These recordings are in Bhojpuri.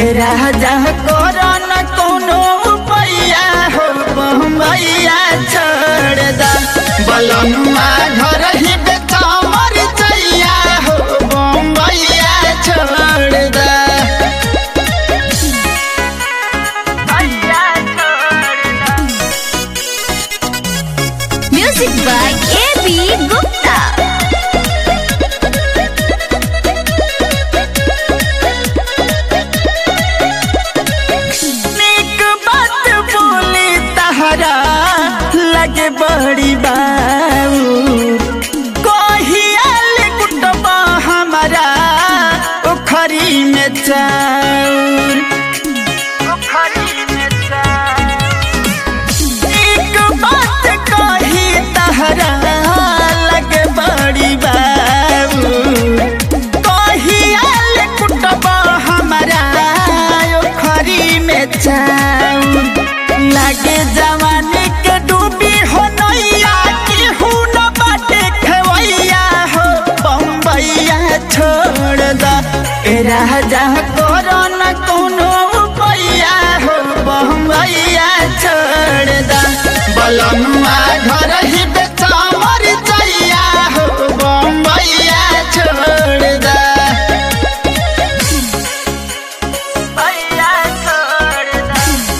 ए राजा करो न कोनो उपाया हो बम्बैया छोड़ दा बलनुआ घर ही बेचा मर चैया हो बम्बैया छोड़ दा Music by A.B. Gupta. नीक बात बोली तहरा लगे बड़ी बाऊ कहियाल कुटबा हमारा ओखरी में चाउर नीक बात कही तहरा लगे बड़ी बाऊ कहियाल कुटबा हमारा ओखरी में चाउर लागे जवानी के डूबी हो नैया केहू न बाटे खेवैया हो बम्बैया छोड़ दा ए राजा करो न कोनो उपाया हो बम्बैया छोड़ दा बलनुआ घर ही बेचा मर चैया हो बम्बैया छोड़ दा भैया छोड़ दा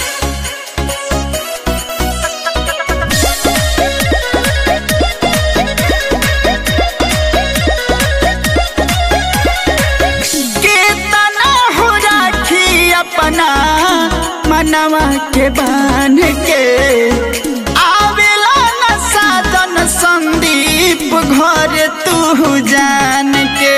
कितना हो राखी अपना मनवा के बांध के आवेला न साधन संदीप घर तू जान के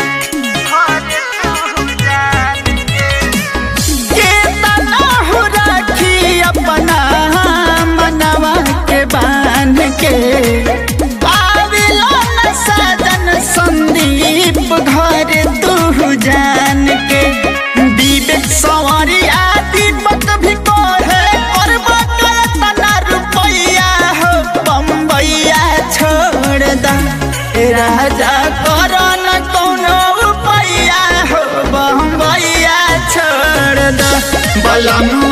कितना हो राखी अपना मनवा के बांध के आवेला न साधन संदीप घर तू जान के विवेक सवारी आदि पत भी कहे और तना रुपैया हो बम्बैया छोड़ दा ए राजा करो न कोनो उपाया हो बम्बैया छोड़ दा बलनु